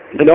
ብሎ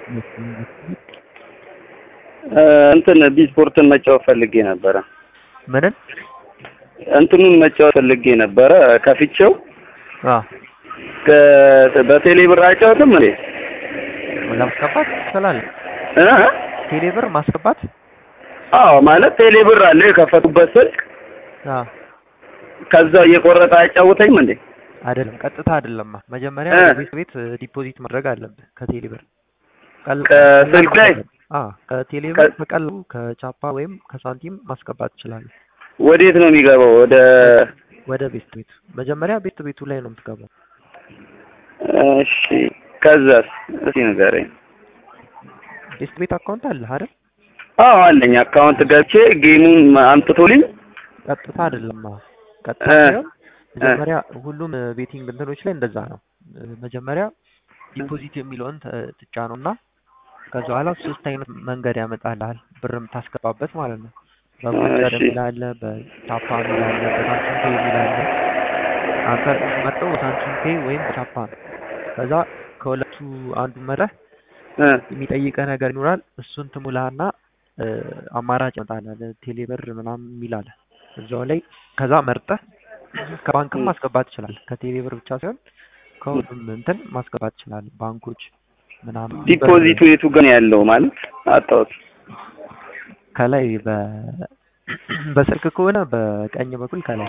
እንትን ቢስፖርትን መጫወት ፈልጌ ነበረ። ምንን እንትኑን መጫወት ፈልጌ ነበረ ከፍቼው አ ከ- በቴሌ ብር አይጫወትም እንዴ? ለማስገባት ትችላለህ። እ? ቴሌ ብር ማስገባት አዎ ማለት ቴሌ ብር አለ የከፈቱበት ስልክ አ ከዛው እየቆረጠ አያጫውተኝም እንዴ? አይደለም፣ ቀጥታ አይደለማ። መጀመሪያ እ። ወደ ቤት ቤት ዲፖዚት ማድረግ አለብህ ከቴሌ ብር ቀል- ከስልክ ላይ? አ ከቴሌ ከ- ብር በቀላሉ ከቻፓ ወይም ከሳንቲም ማስገባት ትችላለህ። ወዴት ነው የሚገባው? ወደ ወደ ቤት ቤት መጀመሪያ ቤት ቤቱ ላይ ነው የምትገባው። እሺ ከዛስ እስኪ ንገረኝ። ቤት ቤት አካውንት አለህ አይደል? አዎ አለኝ አካውንት ገብቼ ጌሙን አምጥቶልኝ ቀጥታ አይደለም። አዎ ቀጥታ እ። ሳይሆን መጀመሪያ ሁሉም ቤቲንግ እንትኖች ላይ እንደዛ ነው። መጀመሪያ ዲፖዚት የሚለውን ተ- ትጫነውና ከዛ በኋላ ሶስት አይነት መንገድ ያመጣልሃል ብር የምታስገባበት ማለት ነው። በቮቸር እሺ። የሚል አለ፣ በቻፓ የሚል አለ፣ በሳንቲም ፔ የሚል አለ። አንተ መርጠው ሳንቲም ፔ ወይም ቻፓ ነው። ከዛ ከሁለቱ አንዱ መረህ እ የሚጠይቀህ ነገር ይኖራል። እሱን ትሙላና እ፣ አማራጭ ይመጣልሃል። ቴሌብር ምናምን የሚል አለ እዛው ላይ። ከዛ መርጠህ ከባንክም እ። ማስገባት ትችላለህ። ከቴሌብር ብቻ ሳይሆን ከሁሉም እንትን ማስገባት ትችላለህ። ባንኮች ምናምን ዲፖዚቱ የቱ ግን ያለው ማለት አጣሁት። ከላይ በ በስልክ ከሆነ በቀኝ በኩል ከላይ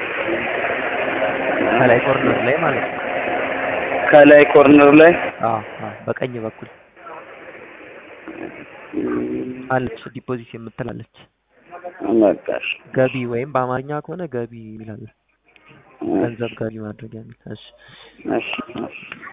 ከላይ ኮርነር ላይ ማለት ነው። ከላይ ኮርነር ላይ አዎ አዎ፣ በቀኝ በኩል አለች ዲፖዚት የምትላለች መጣሽ። ገቢ ወይም በአማርኛ ከሆነ ገቢ ይላል። ገንዘብ ገቢ ማድረግ የሚል እሺ እሺ እሺ